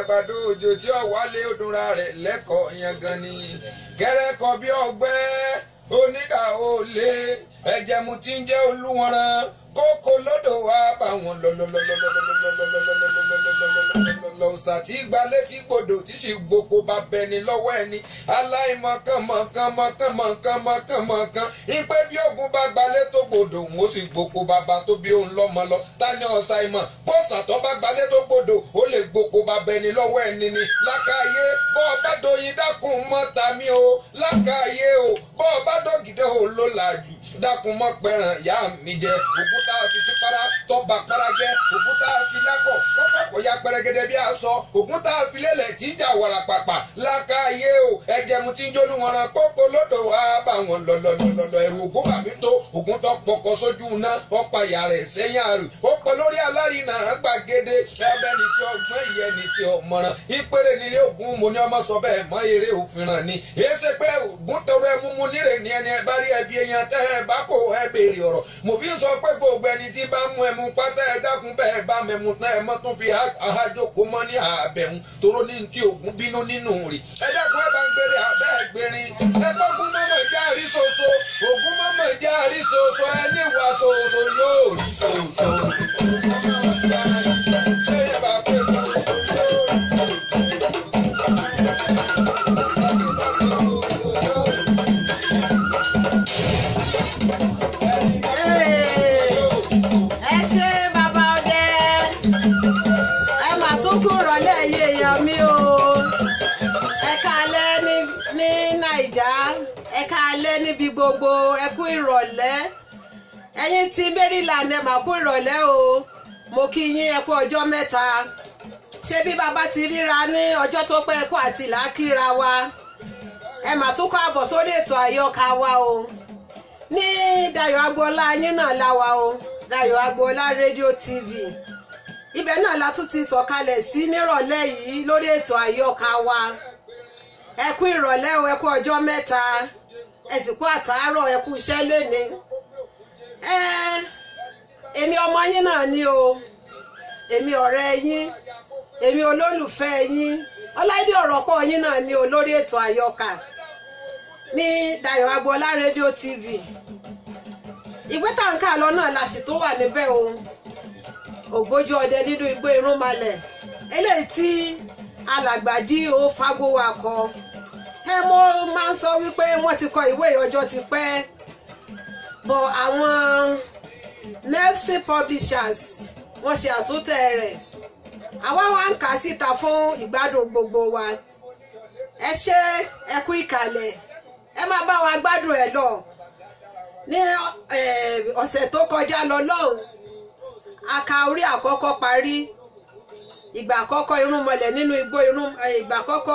àgbàdo òjò tí ó wálé odunra rẹ̀ lẹ́kọ̀ọ́ yẹn gan ni kẹ́rẹ́kọ̀ bí ọgbẹ́ onídà olè ẹ̀jẹ̀ mu ti ń jẹ́ olúwọ̀nrán kókó lọ́dọ̀ wá bá wọn lọ́lọ́lọ́lọ́lọ́lọ́lọ́lọ́lọ́lọ́lọ́lọ́lọ́lọ́lọ́lọ́ ṣàtì gbalẹ̀ tí gbòdò tí sì gboko bá bẹni lọ́wọ́ ẹni aláìmọ̀kànmọ̀kànmọ̀kànmọ̀kànmọ̀kàn ìpè bí ogun bá gbalẹ̀ tó gbòdò òun ó sì gboko bàbá tó bí òun lọ́mọ lọ tani ọ̀sà ìmọ̀ bọ́sà tó bá gbalẹ̀ tó gbòdò ó lè gboko bá bẹni lọ́wọ́ ẹni ni lákàáyé bọ́ ọ bá doyin dákun mọ́ tàmí o lákàáyé o bọ́ ọ bá dọ̀gídẹ́ o ló làjù dákun mọ́ pẹ̀ràn ìyá mi jẹ òkúta fi sí para tọ́ba para jẹ òkúta fi lákọ̀ tọ́ba kò ya pẹrẹgẹdẹ bí aṣọ òkúta fi lélẹ̀ tí ń jà wàrà pàpà lákàáyé o ẹ̀jẹ̀ mu ti ń jólú wọn ran kókó lọ́dọ̀ wá bá wọn lọ́lọ́lọ́lọ́ ẹ̀rù ògún bàmí tó ògún tó pọkọ sójú iná ọ̀pá ìyá rẹ̀ sẹ́yìn àrù ó pọ̀ lórí alárinà gbàgede ẹbẹ̀ ni tí ọgbọ́n ìyẹn ni tí ọmọràn ìpèrè nílé ògún mo ní ọmọ sọ bẹ́ẹ̀ mọ́ eré òfin ràn ni èyí ṣe pé ògún tọrọ ẹ mú mu nírè ní ẹni ẹ bá rí ẹbí èèyàn tẹ́ ẹ bá kó ẹ béèrè ọ̀rọ̀ mo fi sọ pé gbogbo ẹni tí bá mú ẹmu pátá ẹ dákun bẹ́ẹ̀ bá mẹ́mu tán ẹ mọ́ tún fi àhájókòó mọ́ ní àbẹ̀hún toró ní ti ògún bínú nínú rè ẹ dákun ẹ bá ń gbére àbẹ́ ẹ gbérin ẹ gbọ́gun mọ́mọ́ ìjà rí soso ògún mọ́mọ́ ìjà rí soso ẹ níwà soso yóò rí soso. Ṣé ẹ bá pè soso yóò rí ẹ ṣe bàbá ọdẹ ẹ mà tún kú rọ̀lẹ́ yìí èèyàn mi o ẹ káalẹ́ ní ní nàìjà ẹ káalẹ́ níbi gbogbo ẹ kú ìrọ̀lẹ́ ẹ̀yin tí maryland ẹ mà kú ìrọ̀lẹ́ o mo kí yín ẹ kú ọjọ́ mẹ́ta ṣé bí bàbá ti ríra ní ọjọ́ tó pẹ́ kó àti làákìra wa ẹ mà tún kọ́ àbọ̀ sórí ètò àyọkà wa o ní Dayọ̀ Agboola yín náà la wà o Dayọ̀ Agboola rédíò tv ibẹ̀ náà la tún ti tọ̀kalẹ̀ sí nírọ̀lẹ́ yìí lórí ètò àyọkà wa ẹ kú ìrọ̀lẹ́ o ẹ kú ọjọ́ mẹ́ta ẹ sì kú àtàárọ̀ ẹ kú iṣẹ́ léni ẹ èmi ọmọ yín náà ni o èmi ọ̀rẹ́ yín èmi olólùfẹ́ yín ọláìdí ọ̀rọ̀ pọ̀ yín náà ni o lórí ètò àyọkà ní Dayọ̀ Agboola rédíò tv ìwé tàǹkà lọ náà la sì tó wà níbẹ̀ o ògbójú ọdẹ nínú igbó irúnmalẹ̀ eléyìí tí alàgbàdì ó fagbówà kọ ẹ mo máa ń sọ wípé wọ́n ti kọ ìwé ọjọ́ ti pẹ́ bọ̀ àwọn Nelson publishers wọ́n ṣe àtúntẹ̀ rẹ̀ àwa wá ń kà á síta fún ìgbádùn gbogbo wa ẹ ṣe ẹ kú ìkàlẹ̀ ẹ máa bá wa gbádùn ẹ lọ ní ọ̀sẹ̀ tó kọjá lọ lọ́hùn aka orí àkọ́kọ́ parí ìgbà àkọ́kọ́ irúnmọlẹ̀ nínú igbó irún ìgbà àkọ́kọ́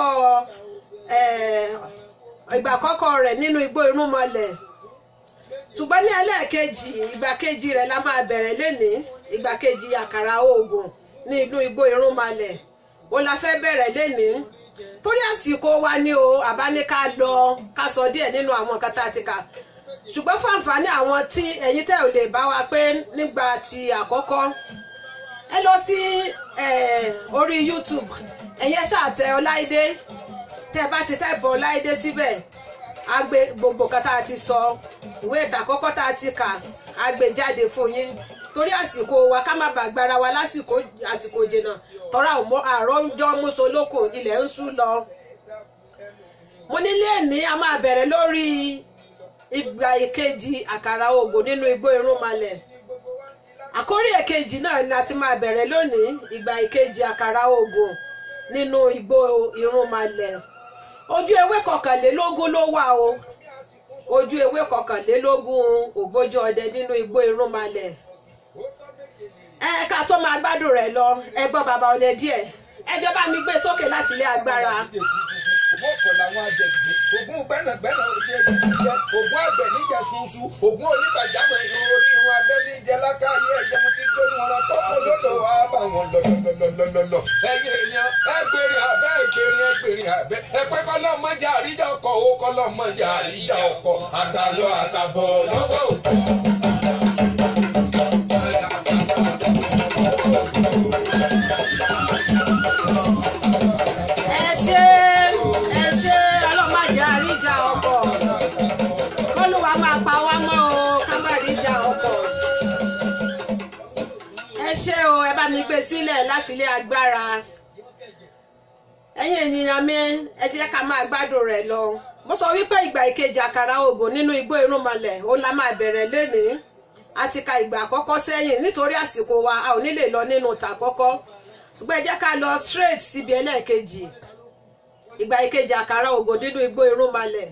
ìgbà àkọ́kọ́ rẹ̀ nínú igbó irúnmọlẹ̀ ṣùgbọ́n ní ẹlẹ́ẹ̀kejì ìgbà kejì rẹ̀ la máa bẹ̀rẹ̀ lénìí ìgbà kejì àkàrà oògùn ní inú igbó irúnmọlẹ̀ ó la fẹ́ bẹ̀rẹ̀ lénìí torí àsìkò wa ni o àbá ní ká lọ ká sọ díẹ̀ nínú àwọn nǹkan tá a ti kà ṣùgbọ́n fún àǹfààní àwọn tí ẹ̀yin tẹ́ ò lè bá wa pé nígbà tí àkọ́kọ́ ẹ lọ sí orí YouTube ẹ̀yin ẹ ṣáà tẹ Ọláìdé tẹ́ bá ti tẹ́bọ̀ Ọláìdé síbẹ̀ á gbé gbogbo nǹkan tá a ti sọ ìwé ìtàn àkọ́kọ́ tá a ti kà á gbé jáde fún yín torí àsìkò wa ká má bàa gbára wa lásìkò àsìkò jìnnà tọ́ra àárọ̀ ń jọ́ mùsùlùkù ilẹ̀ ń sú lọ. mo nílé ní a máa bẹ̀rẹ̀ lórí ìgbà ìkejì àkàrà ògùn nínú igbó irúnmalẹ̀ àkórí èkejì náà ni a ti máa bẹ̀rẹ̀ lónìí ìgbà ìkejì àkàrà ògùn nínú igbó irúnmalẹ̀ ojú ewé kọkànlélógún ló wà o ojú ewé kọkànlélógún ògbójú ọdẹ nínú igbó irúnmalẹ̀ ẹ ká tó máa gbádùn rẹ̀ lọ ẹ gbọ́ bàbá ọdẹ díẹ̀ ẹjọ́ bá mi gbé sókè láti ilé agbára. ògùn ọ̀pọ̀ làwọn àjẹgbé ògùn gbẹ́nàgbẹ́nà ojú ẹ̀jẹ̀ jíjẹ ògùn àgbẹ̀ níjẹ sunsun ògùn onígbàjámọ̀ irun orí irun abẹ́ níjẹ lákàáyé ẹ̀jẹ̀ mo ti ń gbóni wọn lọ tọ́kọ lọ́dọ̀ wá bá wọn lọ́lọ́lọ́lọ́lọ́ ẹ̀yin èèyàn ẹgbẹ̀rin abẹ́ ẹgbẹ̀rin ẹgbẹ̀rin abẹ́ ẹ̀pẹ́ kọ́lọ́mọjà àríjà ọkọ̀ owó kọ́lọ́mọjà àríjà ọkọ̀ àtàlọ́ àtàbọ̀ lọ́wọ́ òkú. gbé sílẹ̀ láti ilé agbára ẹ̀yin ènìyàn mi ẹ jẹ́ ká máa gbádùn rẹ̀ lọ mo sọ wípé ìgbà ìkejì àkàrà ògùn nínú igbó irúnmọlẹ̀ òun la máa bẹ̀rẹ̀ lénìí a ti ka ìgbà àkọ́kọ́ sẹ́yìn nítorí àsìkò wa a ò ní lè lọ nínú tàkọ́kọ́ ṣùgbọ́n ẹ jẹ́ ká lọ straight síbi ẹlẹ́ẹ̀kejì ìgbà ìkejì àkàrà ògùn nínú igbó irúnmọlẹ̀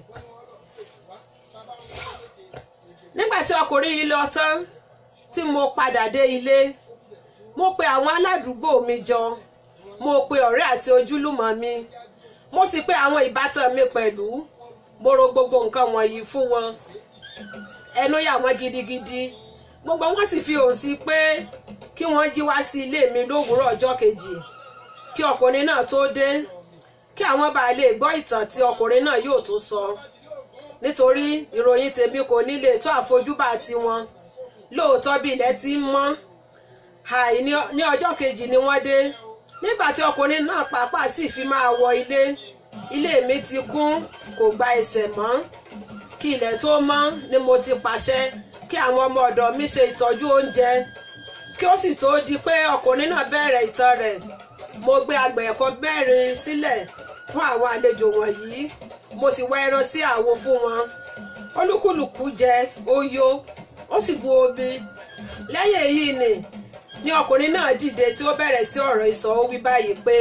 nígbà tí ọkùnrin yìí lọ tán tí mo padà dé ilé mo pe àwọn aládùúgbò mi jọ mo pe ọ̀rẹ́ àti ojúlùmọ̀ mi mo sì pe àwọn ìbátan mi pẹ̀lú mo ro gbogbo nǹkan wọ̀nyí fún wọn ẹnu yà wọ́n gidigidi gbogbo wọn sì fi òun sí pé kí wọ́n jí wá sí ilé mi lówùúrọ̀ ọjọ́ kejì kí ọkùnrin náà tó dé kí àwọn bá lè gbọ́ ìtàn tí ọkùnrin náà yóò tó sọ nítorí ìròyìn tèmi kò ní lè tó àfojúbà tiwọn lóòótọ́ bí ilẹ̀ ti ń mọ́ àì ní ọjọ́ kejì ni wọ́n dé nígbà tí ọkùnrin náà pàápàá sì fi máa wọ ilé ilé mi ti kún kò gba ẹsẹ̀ mọ́ kí ilẹ̀ tó mọ́ ni mo ti pàṣẹ kí àwọn ọmọ ọ̀dọ̀ mi ṣe ìtọ́jú oúnjẹ kí ó sì tó di pé ọkùnrin náà bẹ̀rẹ̀ ìtàn rẹ̀ mo gbé agbẹ̀ ẹ̀kọ́ mẹ́rin sílẹ̀ fún àwọn àlejò wọ̀nyí mo sì wá ẹran sí àwo fún wọn olúkúlùkù jẹ ó yó ó sì bu omi lẹ́yìn èyí ni ni ọkùnrin náà dìde tí ó bẹ̀rẹ̀ sí ọ̀rọ̀ ìsọ̀ ó wí báyìí pé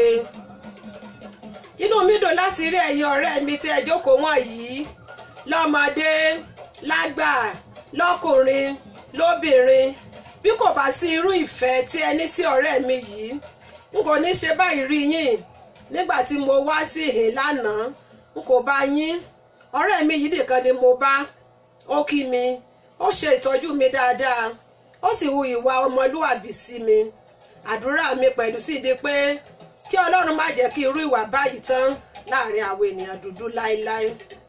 inú mi dùn láti rí ẹ̀yin ọ̀rẹ́ mi tí ẹ jókòó wọ̀nyí lọ́mọdé lágbà lọ́kùnrin lóbìnrin bí kò bá sí irú ìfẹ́ tí ẹ ní sí ọ̀rẹ́ mi yìí n kò ní ṣe báyìí rí yín nígbà tí mo wá sí ìhìn lánàá n kò bá yín ọ̀rẹ́ mi yìí nìkan ni mo bá ó kí mi ó ṣe ìtọ́jú mi dáadáa ó sì hu ìwà ọmọlúwàbí sí mi àdúrà mi pẹ̀lú sì di pé kí ọlọ́run má jẹ́ kí irú ìwà báyìí tán láàrin àwọn ènìyàn dúdú láéláé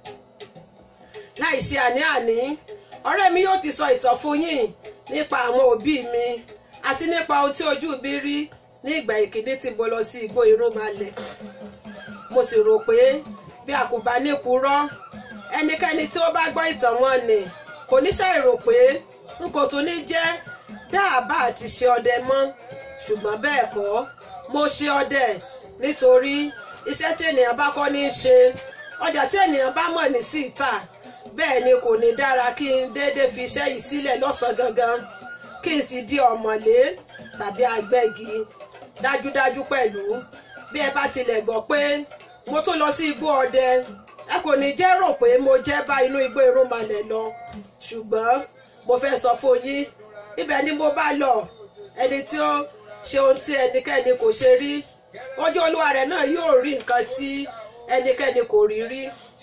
láì ṣe àní-àní ọ̀rẹ́ mi yóò ti sọ ìtàn fún yín nípa àwọn òbí mi àti nípa ohun tí ojú mi rí ní ìgbà ìkíní tí mo lọ sí igbó irúnmalẹ̀ mo sì rò pé bí a kò bá ní purọ́ ẹnikẹ́ni tí ó bá gbọ́ ìtàn wọn nì kò ní ṣàì rò pé n kò tún ní jẹ́ dáàbà àti ṣe ọdẹ mọ́ ṣùgbọ́n bẹ́ẹ̀ kọ́ mo ṣe ọdẹ nítorí iṣẹ́ tí ènìyàn bá kọ́ ní í ṣe ọjà tí ènìyàn bá mọ̀ ní sí ìta bẹ́ẹ̀ ni kò ní dára kí n déédéé fi iṣẹ́ yìí sílẹ̀ lọ́sàn-án gangan kí n sì di ọ̀mọ̀lé tàbí agbẹ́gi dájúdájú pẹ̀lú bí ẹ bá tilẹ̀ gbọ́ pé mo tún lọ sí igbó ọdẹ ẹ kò ní jẹ́ rò pé mo jẹ́ bá inú igbó irúnmalẹ̀ lọ ṣùgbọ́n mo fẹ́ sọ fún yín ibẹ̀ ni mo bá lọ ẹni tí ó ṣe ohun tí ẹnikẹ́ni kò ṣe rí ojú olúwa rẹ̀ náà yóò rí nǹkan tí ẹnikẹ́ni kò rí rí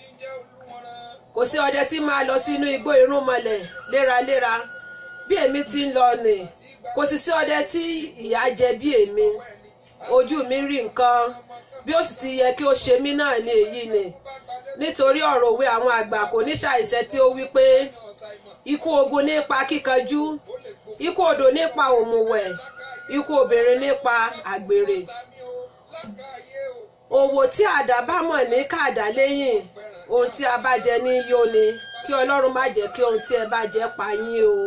kò sí ọdẹ tí máa lọ sínú igbó irúnmọlẹ̀ léraléra bí èmi ti ń lọ nì kò sì sí ọdẹ tí ìyà jẹ bí èmi ojú mi rí nǹkan bí ó sì ti yẹ kí ó ṣe mí náà ní èyí ni nítorí ọ̀rọ̀ òwe àwọn àgbà kò ní ṣàìṣẹ́ tí ó wí pé ikú ogun nípa kíkanjú ikú odò nípa òmùwẹ̀ ikú obìnrin nípa àgbèrè òwò tí àdá bá mọ̀ ní kàdá lẹ́yìn ohun tí a bá jẹ ní yó ni kí ọlọ́run má jẹ́ kí ohun tí ẹ bá jẹ pa yín o.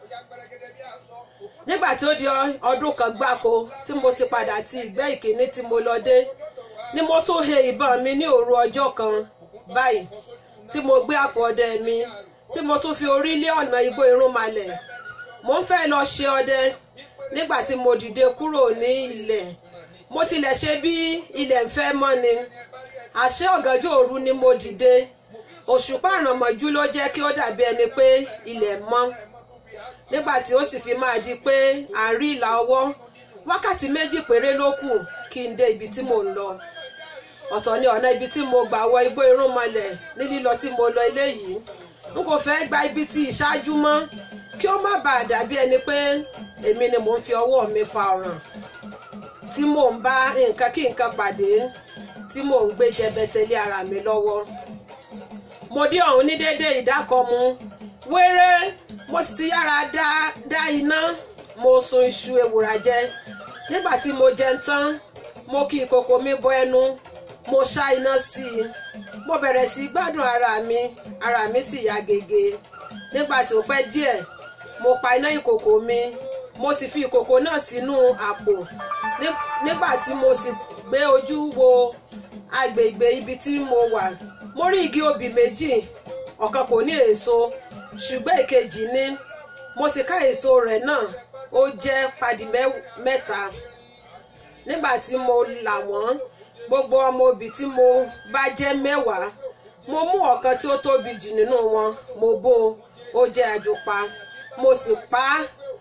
nígbà tí ó di ọdún kan gbáko tí mo ti padà ti ìgbẹ́ ìkíní tí mo lọ dé ni mo tún he ìbọn mi ní òru ọjọ́ kan báyìí tí mo gbé àpò ọdẹ mi tí mo tún fi orí lé ọ̀nà igbó irúnmalẹ̀ mo ń fẹ́ lọ ṣe ọdẹ nígbà tí mo dìde kúrò ní ilẹ̀ mo tilẹ̀ ṣe bí ilẹ̀ ń fẹ́ mọ́ ni àṣé ọ̀gànjọ́ òru ni mo dìde òṣùpá àrànmọ́jú ló jẹ́ kí ó dàbí ẹni pé ilẹ̀ mọ́ nígbà tí ó sì fi máa di pé à ń rí ìlà ọwọ́ wákàtí méjì péré ló kù kí n dé ibi tí mò ń lọ ọ̀tọ̀ ni ọ̀nà ibi tí mo gbà wọ igbó irúnmọlẹ̀ ní lílọ tí mo lọ eléyìí n kò fẹ́ gba ibi tí ìṣáájú mọ́ kí ó má bàa dàbí ẹni pé èmi ni mò ń fi ọwọ́ mi fa ọ̀ràn tí mò ń bá nǹkan kí nǹkan pàdé tí mò ń gbé jẹbẹtẹlé ara mi lọ́wọ́ mo dé ọ̀hún ní déédéé ìdákọ̀mu wéré mo sì ti yára dá dá iná mo sun iṣu ewùrà jẹ nígbà tí mo jẹun tán mo kí ìkòkò mi bọ ẹnu mo ṣá iná sí i mo bẹ̀rẹ̀ sí gbádùn ara mi ara mi sì yá gègé nígbà tí ó pẹ́ díẹ̀ mo pa iná ìkòkò mi mo sì fi ìkòkò náà sínú àpò Ní- nígbà tí mo sì gbé ojú wo agbègbè ibi tí mo wà mo rí igi obì méjì ọ̀kan kò ní èso ṣùgbọ́n èkejì ní mo sì ká èso rẹ̀ náà ó jẹ́ padì mẹ́- mẹ́ta nígbà tí mo là wọ́n gbogbo ọmọ obì tí mo bá jẹ́ mẹ́wàá mo mú ọ̀kan tí ó tóbi jù nínú wọn mo bó o, ó jẹ́ àjòpa mo sì pa á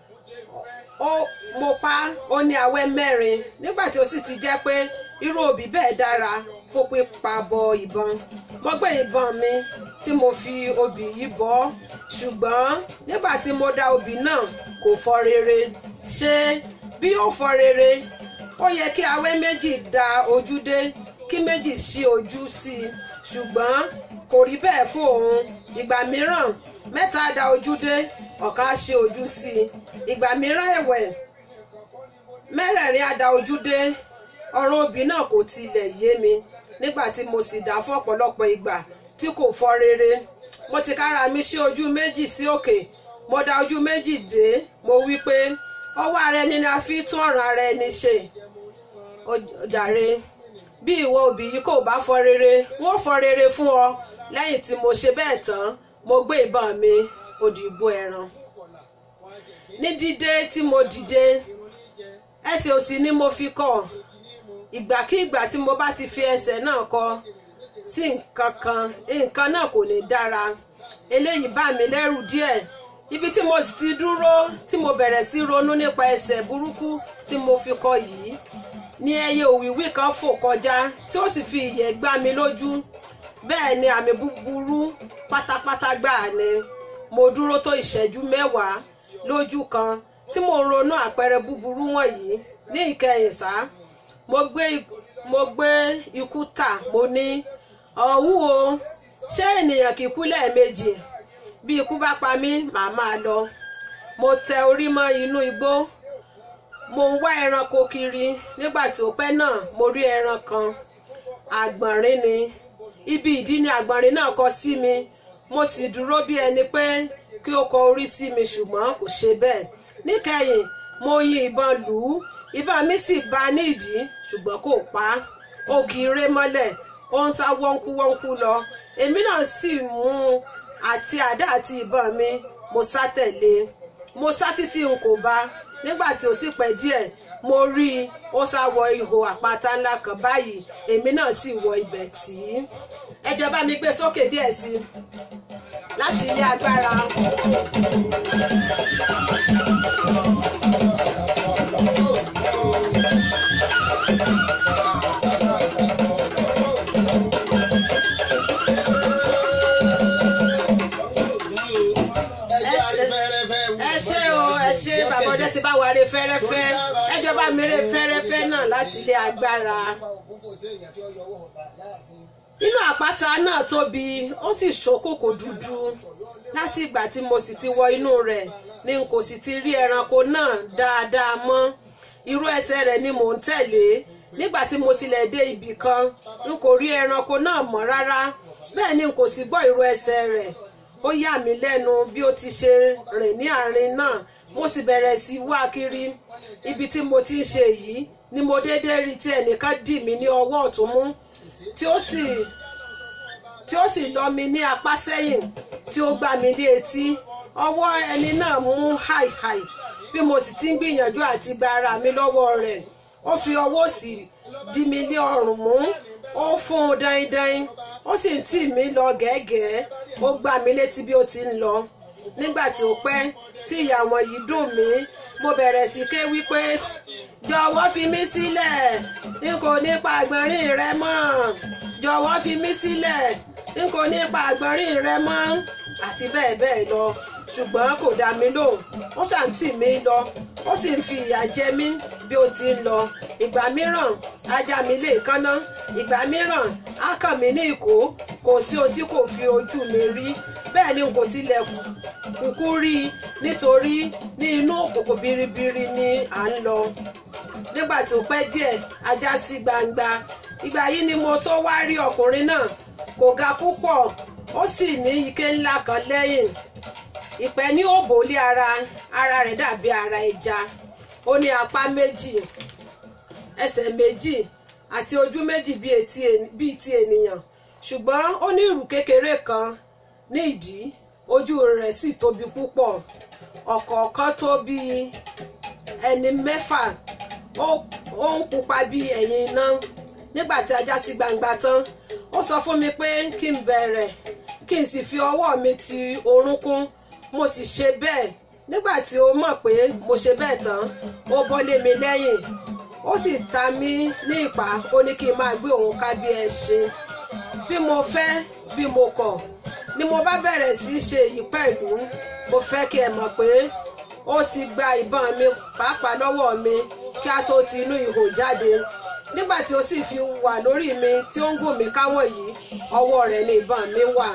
ó mo pa á, ó ní awẹ́ mẹ́rin nígbà tí ó sì ti jẹ́ pé irú obì bẹ́ẹ̀ dára fún pípa bọ ìbọn mo gbé ìbọn mi tí mo fi obì yìí bọ́ ṣùgbọ́n nígbà tí mo dá obì náà kò fọ́ rere ṣé bí ó fọ́ rere ó yẹ kí awẹ́ méjì da ojú dé kí méjì ṣí ojú sí i ṣùgbọ́n kò rí bẹ́ẹ̀ fún òun ìgbà mìíràn mẹ́ta da ojú dé ọ̀kan á ṣí ojú sí i ìgbà mìíràn ẹ̀wẹ̀ mẹ́rẹ̀ẹ̀rin á da ojú dé ọ̀rọ̀ obì náà kò tilẹ̀ yé mi nígbà tí mo sì dá fún ọ̀pọ̀lọpọ̀ ìgbà tí kò fọ́ rere mo ti kára mi ṣí ojú méjì sí òkè mo da ojú méjì dé mo wí pé ọwọ́ ara ẹni ni a fi tún ọ̀ràn ara ẹni ṣe ó jàre bí ìwọ òbí yìí kò bá fọ́ rere wọ́n fọ́ rere fún ọ lẹ́yìn tí mo ṣe bẹ́ẹ̀ tán mo gbé ìbọn mi òdìbò ẹran ní dídé tí mo dìde ẹsẹ̀ òsì ni mo fi kọ̀ ìgbàkígbà tí mo bá ti fi ẹsẹ̀ náà kọ sí nǹkan kan nǹkan náà kò ní dára eléyìí bá mi lẹ́rù díẹ̀ ibi tí mo sì ti dúró tí mo bẹ̀rẹ̀ sí ronú nípa ẹsẹ̀ burúkú tí mo fi kọ yìí ní ẹyẹ òwìwí kan fò kọjá tí ó sì fi ìyẹ́ gbá mi lójú bẹ́ẹ̀ ni àmì búburú pátápátá gbáà ni mo dúró tó ìṣẹ́jú mẹ́wàá lójú kan tí mo ń ronú àpẹẹrẹ búburú wọ̀nyí ní ìkẹyìn sá mo gbé mo gbé ikú tà mo ní ọ̀hún o ṣé ènìyàn kì í kú lẹ́ẹ̀mejì bí ikú bá pa mí màá máa lọ mo tẹ orí mọ́ inú igbó mo ń wá ẹranko kiri nígbà tí ó pẹ́ náà mo rí ẹran kan àgbọ̀nrín ni ibi ìdí ni àgbọ̀nrín náà kọ sí mi mo sì dúró bí ẹni pé kí ó kọ orí sí mi ṣùgbọ́n kò ṣe bẹ́ẹ̀ níkẹyìn mo yin ìbọn lù ú ìbọn mi sì bá a ní ìdí ṣùgbọ́n kò pa á ó kì í ré mọ́lẹ̀ ó ń sá wọ́nkú wọ́nkú lọ èmi náà sì mú un àti àdá àti ìbọn mi mo sá tẹ̀lé e mo sá títí n kò bá nígbà tí ó sì pẹ́ díẹ̀ mo rí i ó sá wọ ihò àpáta ńlá kan báyìí èmi náà sì wọ ibẹ̀ tí ẹjọ́ bá mi gbé sókè díẹ̀ sí i láti ilé agbára. ẹ ṣé o ẹ ṣé bàbá ọdẹ ti bá wa re fẹ́rẹ́fẹ́ ẹjọ́ bá mi re fẹ́rẹ́fẹ́ náà láti ilé agbára inú àpáta náà tóbi ó sì ṣókòkò dúdú láti ìgbà tí mo sì ti wọ inú rẹ̀ ni n kò sì ti rí ẹranko náà dáadáa mọ́ irú ẹsẹ̀ rẹ̀ ni mò ń tẹ̀lé nígbà tí mo tilẹ̀ dé ibì kan n kò rí ẹranko náà mọ́ rárá bẹ́ẹ̀ ni n kò sì gbọ́ irú ẹsẹ̀ rẹ̀ ó yà mí lẹ́nu bí ó ti ṣe rìn ní àárín náà mo sì bẹ̀rẹ̀ sí wá kiri ibi tí mo ti ń ṣe yìí ni mo déédéé rí tí ẹnìkan dì mí ní ọwọ́ ọ̀tún mú tí ó sì tí ó sì lọ mi ní apá sẹ́yìn tí ó gbá mi ní etí ọwọ́ ẹni náà mú háìháì bí mo sì ti ń gbìyànjú àti gba ara mi lọ́wọ́ rẹ̀ ó fi ọwọ́ òsì dí mi ní ọrùn mú ó fún un dáindáin ó sì ń tì mí lọ gẹ́gẹ́ ó gbá mi létí bí ó ti ń lọ nígbà tí ó pẹ́ tí ìyà wọn yìí dùn mí mo bẹ̀rẹ̀ sí ké wípé jọ̀wọ́ fi mí sílẹ̀ n kò ní pa àgbọ̀nrín rẹ mọ́ jọ̀wọ́ fi mí sílẹ̀ n kò ní pa àgbọ̀nrín rẹ mọ́ àti bẹ́ẹ̀ bẹ́ẹ̀ lọ ṣùgbọ́n kò dá mi lóhùn ó ṣàǹtì mi lọ ó sì ń fi ìyà jẹ mí bí ó ti ń lọ ìgbà mìíràn ajá mi lè kánná ìgbà mìíràn á kàn mí ní ìkó kò sí ohun tí kò fi ojú mi rí bẹ́ẹ̀ ni n kò tilẹ̀ kúkú rí i nítorí ní inú òkùnkùn biribiri ni à ń lọ nígbà tó pẹ́ díẹ̀ ajá sí gbangba ìgbà yìí ni mo tó wá rí ọkùnrin náà kò ga púpọ̀ ó sì ní ike ńlá kan lẹ́yìn ìpẹ́ ní òbò lé ara ara rẹ̀ dàbí ara ẹja ó ní apá méjì ẹsẹ̀ méjì àti ojú méjì bíi etí en- bíi ti ènìyàn ṣùgbọ́n ó ní ìrù kékeré kan ní ìdí ojú rẹ̀ sì tóbi púpọ̀ ọ̀kọ̀ọ̀kan tó bíi ẹni mẹ́fà ó ó ń pupa bíi ẹ̀yìn iná nígbà tí a já sí gbangba tán ó sọ fún mi pé kí n bẹ̀rẹ̀ kí n sì fi ọwọ́ mi ti orúnkún mo ti ṣe bẹ́ẹ̀ nígbà tí ó mọ̀ pé mo ṣe bẹ́ẹ̀ tán ó bọ́ lé mi lẹ́yìn ó sì ta mí ní ìpá ó ní kí n máa gbé òun ká bí ẹṣin bí mo fẹ́ bí mo kọ̀ ni mo bá bẹ̀rẹ̀ sí í ṣe èyí pẹ̀lú mo fẹ́ kí ẹ mọ̀ pé ó ti gba ìbọn mi pàápàá lọ́wọ́ mi kí a tó ti inú ihò jáde nígbà tí ó sì fi wà lórí mi tí ó ń gùn mí káwọ̀ yìí ọwọ́ rẹ̀ ni ìbọn mi wà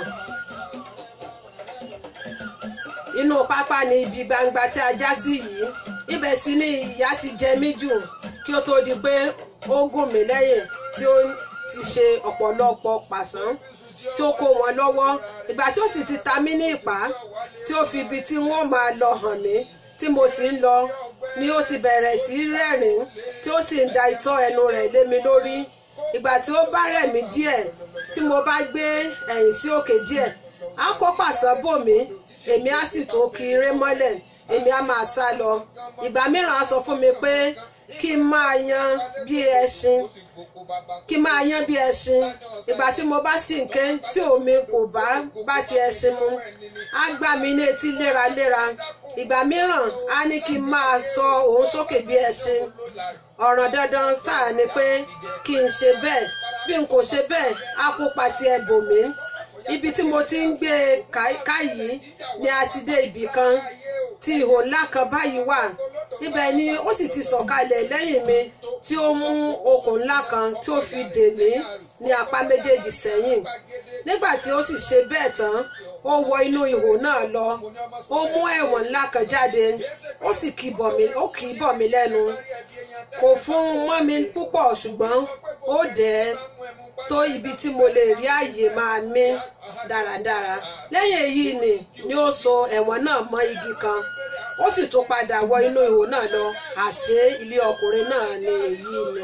inú pápá ni ibi gbangba tí a já sí yìí ibẹ̀ sì ni ìyà ti jẹ mí jù kí ó tó di pé ó gùn mí lẹ́yìn tí ó ti ṣe ọ̀pọ̀lọpọ̀ pàṣán tí ó kó wọn lọ́wọ́ ìgbà tí ó sì ti ta mí ní ìpá tí ó fi ibi tí wọ́n máa lọ hàn mí tí mo sì ń lọ ni ó ti bẹ̀rẹ̀ sí rẹ́rìn tí ó sì ń da itọ́ ẹnu rẹ̀ lé mi lórí ìgbà tí ó bá rẹ̀ mí díẹ̀ tí mo bá gbé ẹ̀yìn sí òkè díẹ̀ á kó pàṣán bò mí èmi á sì tún kí eré mọ́lẹ̀ èmi á máa sá lọ ìgbà mìíràn á sọ fún mi pé kí n máa yan bí ẹṣin kí n máa yan bí ẹṣin ìgbà tí mo bá sì ń ké tí omi kò bá bá ti ẹṣin mu á gbá mi ní etí léraléra ìgbà mìíràn á ní kí n máa sọ òun sókè bí ẹṣin ọ̀ràn dandan sáà ni pé kí n ṣe bẹ́ẹ̀ bí n kò ṣe bẹ́ẹ̀ á kópa ti ẹ bò mí ibi tí mo ti ń gbé e ká- ká yìí ni a ti dé ibì kan tí ihò ńlá kan báyìí wà ibẹ̀ ni ó sì ti sọ̀kalẹ̀ lẹ́yìn mi tí ó mú okùn ńlá kan tí ó fi dè mí ní apá méjèèjì sẹ́yìn nígbà tí ó sì ṣe bẹ́ẹ̀ tán ó wọ inú ihò náà lọ ó mú ẹ̀wọ̀n ńlá kan jáde ó sì kì í bọ̀ mí ó kì í bọ̀ mí lẹ́nu kò fún mọ́ mi púpọ̀ ṣùgbọ́n ó dẹ̀ ẹ́ tó ibi tí mo lè rí àyè máa mí dáradára lẹ́yìn èyí ni ni ó so ẹ̀wọ̀n náà mọ́ igi kan ó sì tún padà wọ inú ihò náà lọ àṣé ilé ọkùnrin náà ni èyí ni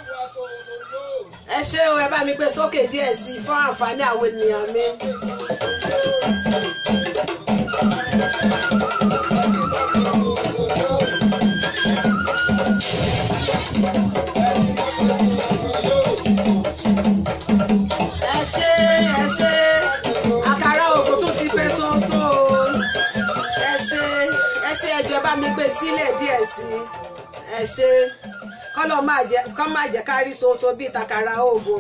ẹ ṣé o ẹ bá mi gbé sókè díẹ̀ sí i fún àǹfààní àwọn ènìyàn mi. ẹ ṣé ẹ ṣé àkàrà ògùn tún ti pé tó tó o ẹ ṣé ẹ ṣé ẹjọ bá mi gbé sílẹ̀ díẹ̀ sí i ẹ ṣé kọlọ máa jẹ kọ máa jẹ kárí soso bíi takara ògùn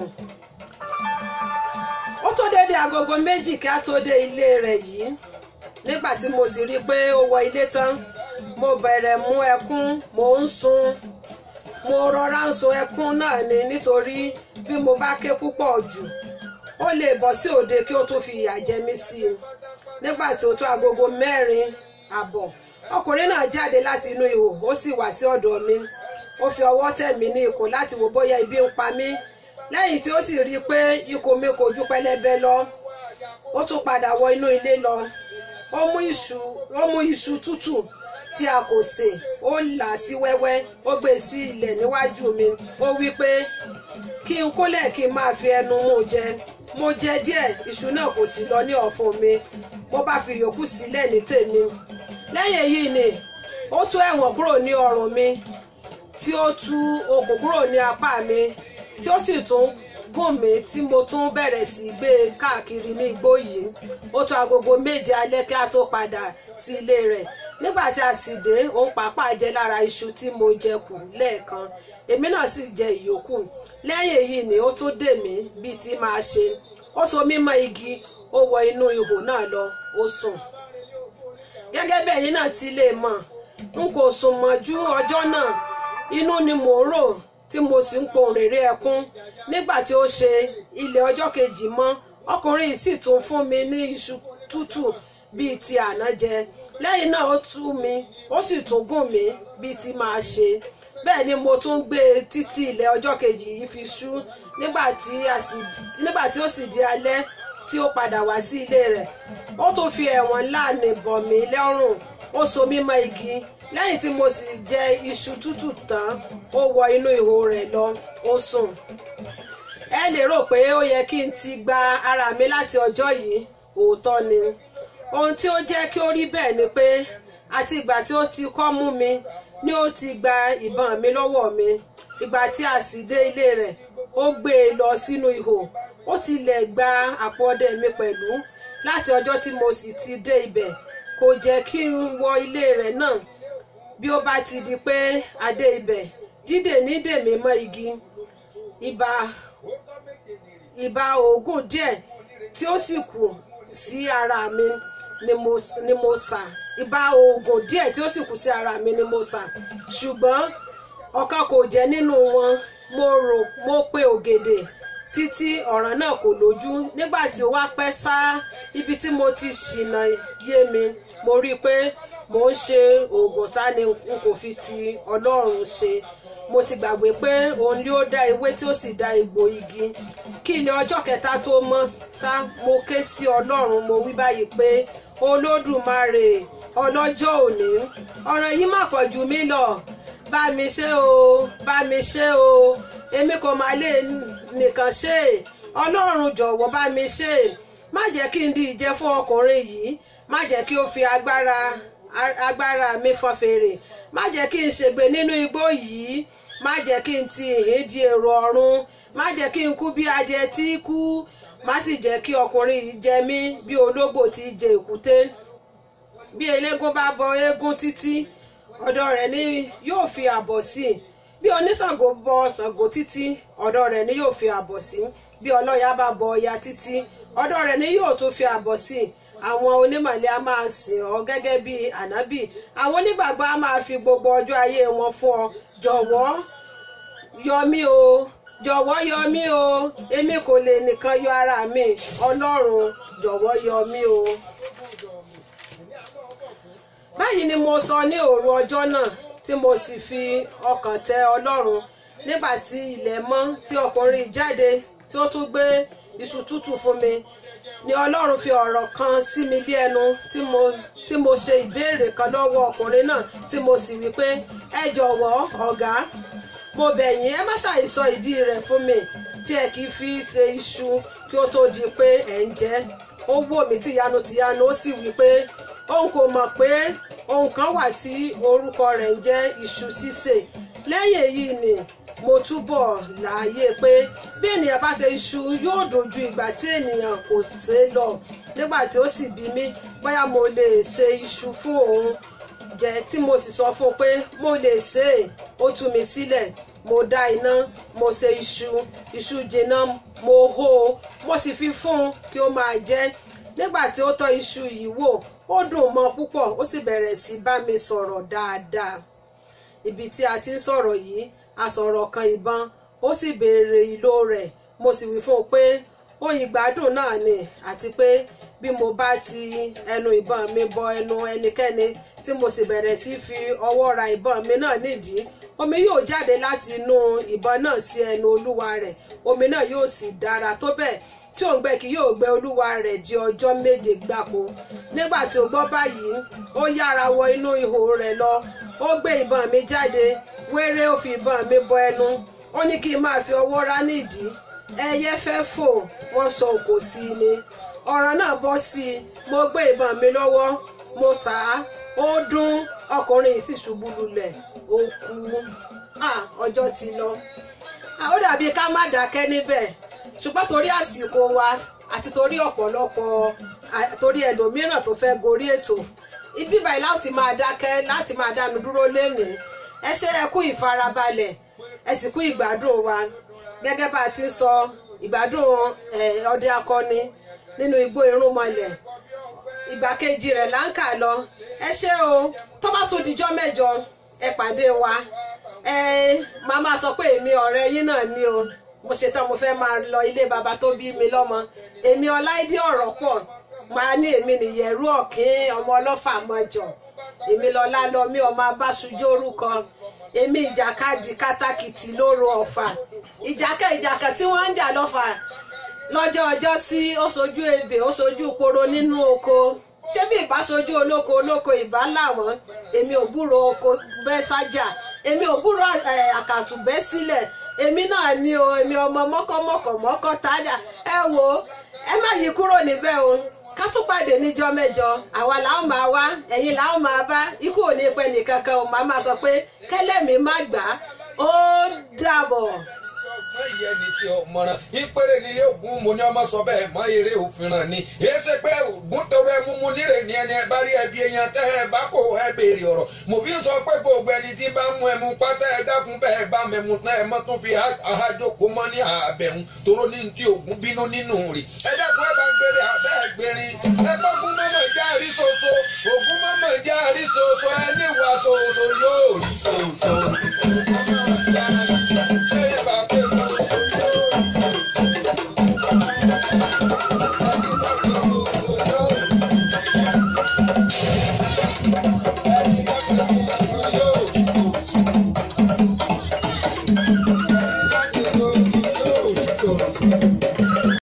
ó tó déédéé agogo méjì kí á tó dé ilé rẹ̀ yìí nígbà tí mo sì rí i pé ó wọ ilé tán mo bẹ̀rẹ̀ mú ẹkún mo ń sun mo rọra ń sun ẹkún náà ni nítorí bí mo bá ké púpọ̀ jù ó lè bọ́ sí òde kí ó tún fi ìyà jẹ mí sí i nígbà tí ó tó agogo mẹ́rin àbọ̀ ọkùnrin náà jáde láti inú ihò ó sì wá sí ọ̀dọ̀ mi ó fi ọwọ́ tẹ̀ mí ní ikùn láti wò bóyá ibi ń pa mí lẹ́yìn tí ó sì rí i pé ikùn mi kò ju pẹlẹbẹ lọ ó tún padà wọ inú ilé lọ ó mú iṣu ó mú iṣu tútù tí a kò sè ó là á sí wẹ́wẹ́ ó gbé e sí ilẹ̀ níwájú mi ó wí pé kí n kólẹ̀ kí n máa fi ẹnu mú jẹ mo jẹ díẹ̀ iṣu náà kò sì lọ ní ọ̀fun mi mo bá fi yòókù sílẹ̀ ní tèmi lẹ́yìn èyí ni ó tú ẹ̀wọ̀n kúrò ní ọrùn mi tí ó tú okùn kúrò ní apá mi tí ó sì tún gùn mí tí mo tún bẹ̀rẹ̀ sí gbé e káàkiri ní igbó yìí ó tó agogo méje alẹ́ kí a tó padà sí ilé rẹ̀ nígbà tí a sì dé òun pàápàá jẹ lára iṣu tí mo jẹ kù lẹ́ẹ̀kan èmi náà sì jẹ ìyókù lẹ́yìn èyí ni ó tún dè mí bíi ti máa ṣe ó so mí mọ́ igi ó wọ inú ihò náà lọ ó sùn gẹ́gẹ́ bẹ́ẹ̀ yín náà ti lè mọ̀ n kò sùn mọ́jú ọjọ́ náà inú ni mò ń rò tí mo sì ń pohùn réré ẹkún nígbà tí ó ṣe ilẹ̀ ọjọ́ kejì mọ́ ọkùnrin yìí sì tún fún mi ní iṣu tútù bíi ti àná jẹ lẹ́yìn náà ó tú mi ó sì tún gùn mí bíi ti máa ṣe bẹ́ẹ̀ ni mo tún gbé e títí ilẹ̀ ọjọ́ kejì yìí fi ṣú nígbà tí a sì- nígbà tí ó sì di alẹ́ tí ó padà wá sí ilé rẹ̀ ó tún fi ẹ̀wọ̀n láàánú bọ̀ mí lọ́rùn ó so mí mọ́ igi lẹ́yìn tí mo sì jẹ iṣu tútù tán ó wọ inú ihò rẹ̀ lọ ó sùn ẹ lè rò pé ó yẹ kí n ti gba ara mi láti ọjọ́ yìí òótọ́ ni ohun tí ó jẹ́ kí ó rí bẹ́ẹ̀ ni pé àti ìgbà tí ó ti kọ́ mú mi ni ó ti gba ìbọn mi lọ́wọ́ mi ìgbà tí a sì dé ilé rẹ̀ ó gbé e lọ sínú ihò ó tilẹ̀ gba àpò ọdẹ mi pẹ̀lú láti ọjọ́ tí mo sì ti dé ibẹ̀ kò jẹ́ kí n wọ ilé rẹ̀ náà bí ó bá ti di pé a dé ibẹ̀ dídè ní dèmí mọ́ igi ìbá ìbá oògùn díẹ̀ tí ó sì kù sí ara mi ni mo ni mo sà ìbá oògùn díẹ̀ tí ó sì kù sí ara mi ni mo sà ṣùgbọ́n ọ̀kan kò jẹ́ nínú wọn mo rò mo pe ògèdè títí ọ̀ràn náà kò lójú nígbà tí ó wá pẹ́ sá ibi tí mo ti ṣìnà yé mi mo rí i pé mò ń ṣe oògùn sá ni n kò fi ti ọlọ́run ṣe mo ti gbàgbé pé òun ni ó dá ewé tí ó sì dá egbò igi kí ilé ọjọ́ kẹta tó mọ́ sá mo ké sí ọlọ́run mo wí báyìí pé olódùmarè ọlọ́jọ́ òní ọ̀ràn yìí má pọ̀ jù mí lọ bá mi ṣe o bá mi ṣe o èmi kò máa lè nìkan ṣe ọlọ́run jọ̀wọ́ bá mi ṣe má jẹ́ kí n di ìjẹ fún ọkùnrin yìí má jẹ́ kí ó fi agbára agbára mi fọn fèrè má jẹ́ kí n ṣègbè nínú igbó yìí má jẹ́ kí n ti ìhín di èrò ọ̀run má jẹ́ kí n kú bí ajẹ tí kú má sì jẹ́ kí ọkùnrin yìí jẹ mí bí ológbò tí jẹ èkúté bí eléégún bá bọ eégún títí ọ̀dọ̀ rẹ̀ ni yóò fi àbọ̀ sí bí oníṣàngó bọ ṣàngó títí ọ̀dọ̀ rẹ̀ ni yóò fi àbọ̀ sí bí ọlọ́ya bá bọ ọya títí ọ̀dọ̀ rẹ̀ ni yóò tún fi àbọ̀ sí àwọn onímọ̀lẹ́ a máa sìn ọ́ gẹ́gẹ́ bí ànábì àwọn onígbàgbọ́ a máa fi gbogbo ọjọ́ ayé wọn fún ọ jọ̀wọ́ yọ mí o jọ̀wọ́ yọ mí o èmi kò lè nìkan yọ ara mi ọlọ́run jọ̀wọ́ yọ mí o. báyìí ni mo sọ ní òru ọjọ́ náà tí mo sì fi ọkàn tẹ ọlọ́run nígbà tí ilẹ̀ mọ́ tí ọkùnrin jáde tí ó tún gbé iṣu tútù fún mi ni ọlọ́run fi ọ̀rọ̀ kan sí mi lé ẹnu tí mo tí mo ṣe ìbéèrè kan lọ́wọ́ ọkùnrin náà tí mo sì wí pé ẹ jọ̀wọ́ ọ̀gá mo bẹ̀ yín ẹ má ṣàìsọ ìdí rẹ̀ fún mi tí ẹ kì í fi ṣe iṣu kí ó tó di pé ẹ̀ ń jẹ ó wò mí tìyanu tìyanu ó sì wí pé òun kò mọ̀ pé ohun kan wà tí orúkọ rẹ̀ ń jẹ́ iṣu sísè lẹ́yìn èyí ni mo túbọ̀ láàyè pé bí ènìyàn bá ṣe iṣu yóò dojú ìgbà tí ènìyàn kò ṣe é lọ nígbà tí ó sì bí mi bóyá mo lè ṣe iṣu fún òun jẹ tí mo sì sọ fún un pé mo lè ṣe é ó tú mi sílẹ̀ mo dá iná mo ṣe iṣu iṣu jiná mo hó o mo sì fi fún un kí ó máa jẹ nígbà tí ó tọ́ iṣu yìí wò ó dùn mọ́ púpọ̀ ó sì bẹ̀rẹ̀ sí bá mi sọ̀rọ̀ dáadáa ibi tí a ti ń sọ̀rọ̀ yìí a sọ̀rọ̀ kan ìbọn ó sì béèrè ìlò rẹ̀ mo sì wí fún un pé oyin gbádùn náà ni àti pé bí mo bá ti ẹnu ìbọn mi bọ ẹnu ẹnikẹ́ni tí mo sì bẹ̀rẹ̀ sí fi ọwọ́ ra ìbọn mi náà nídìí omi yóò jáde láti inú ìbọn náà sí ẹnu olúwa rẹ̀ omi náà yóò sì dára tó bẹ́ẹ̀ tí òǹgbẹ kì yóò gbẹ olúwa rẹ̀ di ọjọ́ méje gbáko nígbà tí ó gbọ́ báyìí ó yára wọ inú ihò rẹ̀ lọ ó gbé ìbọn mi jáde wéré ó fi ìbọn mi bọ ẹnu ó ní kí n máa fi ọwọ́ rá nídìí ẹyẹ fẹ́ fò wọ́n sọ òkò sí i ni ọ̀rọ̀ náà bọ́ sí i mo gbé ìbọn mi lọ́wọ́ mo tà á ó dún ọkùnrin yìí sì ṣubú lulẹ̀ ó kú ọjọ́ ti lọ ó dàbí ká má dákẹ́ níbẹ̀ ṣùgbọ́n torí àsìkò wa àti torí ọ̀pọ̀lọpọ̀ torí ẹlòmíràn tó fẹ́ gorí ètò ibi báyìí láti máa dákẹ́ láti máa dánu dúró lénìí ẹ ṣe ẹ kú ìfarabalẹ̀ ẹ sì kú ìgbádùn wa gẹ́gẹ́ bá a ti ń sọ ìgbádùn ọdẹ akọni nínú igbó irúnmọlẹ̀ ìgbà kejì rẹ̀ là ń kà lọ ẹ ṣé o tó bá tún dijọ́ mẹ́jọ ẹ pàdé wa ẹ máa máa sọ pé èmi ọ̀rẹ́ yín náà ni o mo ṣetán mo fẹ́ máa lọ ilé baba tó bí mi lọ́mọ èmi ọláìdí ọ̀rọ̀ pọ̀ máa ní èmi nìyẹ̀rú ọ̀kín ọmọ ọlọ́fà mọ́jọ èmi lọ́lá lọ mí ọmọ abáṣujó orúkọ èmi ìjàkadì kátàkìtì lóru ọ̀fà ìjàkẹ́ ìjàkẹ́ tí wọ́n ń jà lọ́fà lọ́jọ́ ọjọ́ sí ó sojú ebè ó sojú poro nínú oko ṣé bí ìbáṣojú olóko olóko ìbá làwọn èmi ò búrò oko bẹ́ sájà èmi ò búrò àkàtù bẹ́ sílẹ̀ èmi náà ni o èmi ọmọ mọ́kọ́mọ́kọ́ mọ́kọ́ tájà ẹ wo ẹ má yí kúrò níbẹ̀ o ká tún pàdé níjọ́ mẹ́jọ àwa làwọn máa wá ẹ̀yin làwọn máa bá ikú ò ní pẹ́ nìkankan o màá máa sọ pé kẹ́lẹ́mì má gbà á ó dàbọ̀. ọgbọ́n ìyẹn ni ti ọmọràn ìpèrè ni ogun mo ní ọmọ sọ bẹ́ẹ̀ mọ eré òfin ràn ni èyí ṣe pé ogun tọrọ ẹ múmu nírè ní ẹni ẹ bá rí ẹbí èèyàn tẹ ẹ bá kó ẹ béèrè ọ̀rọ̀ mo fi sọ pé gbogbo ẹni tí bá mú ẹmu pátá ẹ dákun bẹ́ẹ̀ bá mẹmu tán ẹ mọ́ tún fi àhájókòó mọ́ ní àbẹ̀hún toró ní ti ogun bínú nínú rè ẹ dákun ẹ bá ń gbére abẹ́ ẹ gbérin ẹ gbọ́gun mọ́mọ́ já rí soso ogun mọ́mọ́ já rí soso ẹ níwà soso yóò rí soso.